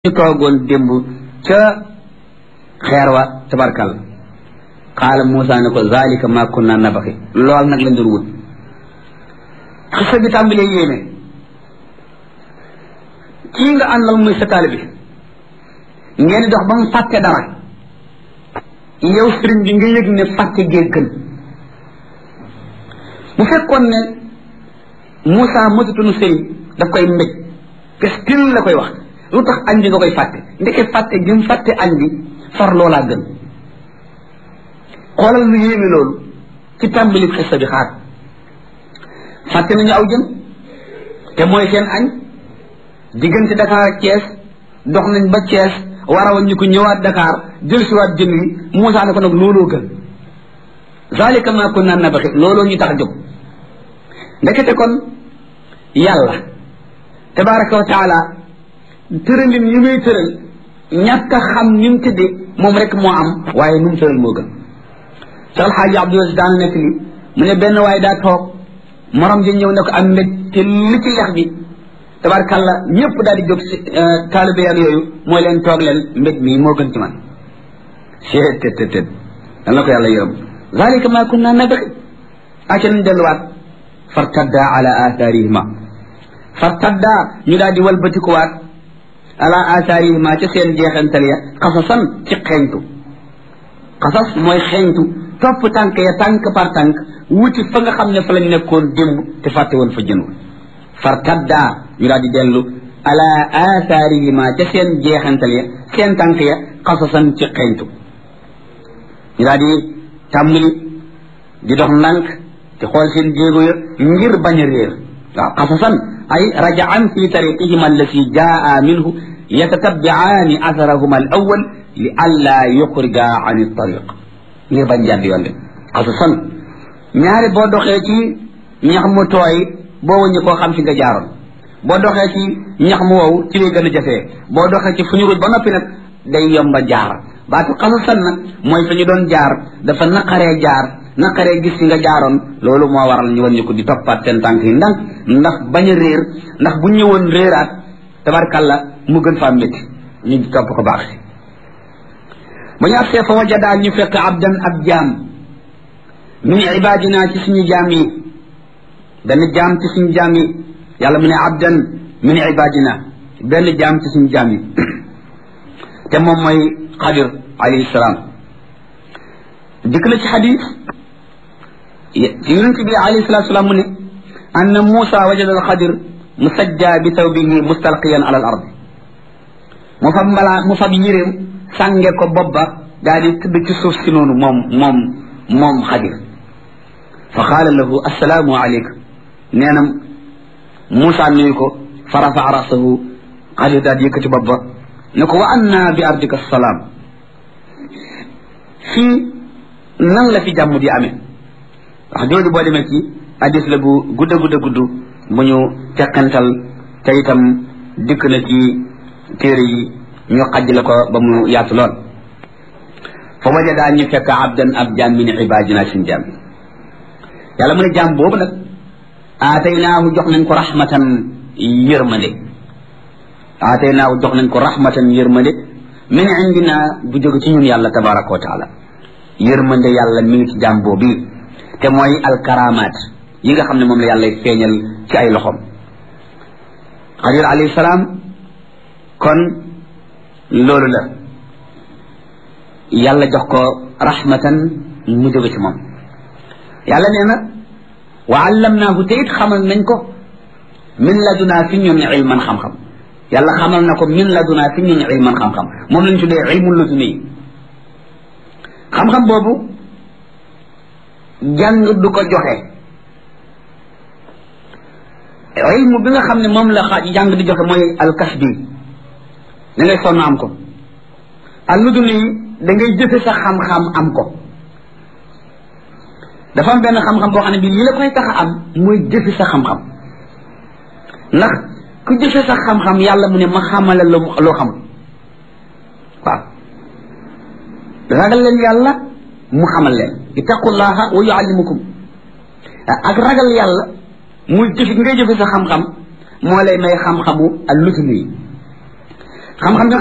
ñu toogoon démb ca xeer wa tabarkal qaala Muusa ne ko zalika ma kunna nabaxi lool nag lañ doon wut xisa bi tàmbalee yéeme kii nga àndal muy sa taalibe bi ngeen dox ba mu fàtte dara yow sëriñ bi nga yëg ne fàtte gee gën bu fekkoon ne Muusa mëtatunu sëriñ daf koy mbéj kestil la koy wax lu tax añ bi nga koy fàtte ndeke fàtte gi mu fàtte añ bi far loolaa gën xoolal lu yéeme loolu ci tàmbali xissa bi xaar fàtte nañu aw jën te mooy seen añ diggante Dakar ak Thiès dox nañ ba Thiès war a ñu ko ñëwaat Dakar jël siwaat jën wi Moussa ne ko nag looloo gën zalika ma kunna nabaxi looloo ñu tax a jóg ndekete kon yàlla tabaraka wa taala tëralin yi muy tëral ñàkk a xam ni mu tëddee moom rek moo am waaye nu mu tëral moo gën Cheikh El Hadji Abdou Aziz daan nekk li mu ne benn waaye daa toog morom ji ñëw ne ko am mbég te li ci lex bi tabarkalla ñëpp daal di jóg si taalibe ak yooyu mooy leen toog leen mbég mii moo gën ci man seet tët tët tët dal na ko yàlla yërëm zalika ma kunna nabghi aca nañ delluwaat fartadda ala atharihima fartadda ñu daal di walbatikuwaat ala atharihima ca seen jeexantal ya xasasan ci xeeñtu xasas mooy xeeñtu topp tànk ya tànk par tànk wuti fa nga xam ne fa lañ nekkoon démb te fàtte woon fa jënul fartadda ñu daal di dellu ala atharihima ca seen jeexantal ya seen tànk ya xasasan ci xeeñtu ñu daal di tàmbali di dox ndànk te xool seen jéego ya ngir bañ a réer waaw xasasan ay rajaan fi tariqihima allati jaa minhu yatatabiaani atharahuma al awal li alla yuxrija an tariq ngir bañ jàdd yoon de xasasan ñaari boo doxee ci ñax mu tooy boo wëññi koo xam fi nga jaaroon boo doxee ci ñax mu wow ci lay gën a jafee boo doxee ci fu ñu ruj ba noppi nag day yomba jaar baatu xasasan nag mooy fa ñu doon jaar dafa naqaree jaar naqaree gis fi nga jaaroon loolu moo waral ñu wàññi ko di toppaat seen tànk yi ndànk ndax bañ a réer ndax bu ñëwoon réeraat tabarkalla mu gën faa métti ñu topp ko baax si ba ñu agsee fa wajadaa ñu fekk abdan ab jaam min ibadina ci suñu jaam yi benn jaam ci suñu jaam yi yàlla mu ne abdan min ibadina benn jaam ci suñu jaam yi te moom mooy xadir alayhi salaam dikk na ci xadis yonent bi alayhi salatu salaam mu ne anna Muusa wajada al xadir musajja bi tawbihi mustalqiyan ala al ard mu fab mbalaa mu fab yéreem sànge ko bopp ba daal di tëdd ci suuf si noonu moom moom moom xadir fa qaala lahu assalaamu aleyka nee na Muusa nuyu ko fa rafaa rasahu xadir daal di yëkkati bopp ba ne ko wa anna bi ardika salaam fii nan la fi jàmm di amee wax jooju boo demee ci hadis la bu gudda gudda gudd bu ñu tekkantal te itam dikk na ci téere yi ñu xajj la ko ba mu yaatu lool fa wajadaa ñu fekk abdan ab jaam min ibadina suñ jaam yi yàlla mu ne jaam boobu nag aataynaahu jox nañ ko rahmatan yërmande aataynaahu jox nañ ko rahmatan yërmande min indina bu jóge ci ñun yàlla tabaraka wa taala yërmande yàlla mi ngi ci jaam boobu te mooy alkaramaat yi nga xam ne moom la yàlla feeñal ci ay loxoom xadir alayhi salaam kon loolu la yàlla jox ko rahmatan mu jóge ci moom yàlla nee na wa allamnaahu te it xamal nañ ko min ladunaa fi ñun ilman xam-xam yàlla xamal na ko min ladunaa fi ñun ilman xam-xam moom lañ tuddee ilmu laduni xam-xam boobu jàng du ko joxe ilmu bi nga xam ne moom la xaaj jàng di joxe mooy alkas bi da ngay sonn am ko alluduni da ngay jëfe sa xam-xam am ko dafa am benn xam-xam boo xam ne bii li la koy tax a am mooy jëfe sa xam-xam ndax ku jëfe sa xam-xam yàlla mu ne ma xamala la loo xamul waaw ragal leen yàlla mu xamal leen ittaqullaha wa yuallimukum ak ragal yàlla muy jëfi ngay jëfe sa xam-xam moo lay may xam-xamu al lutumi xam-xam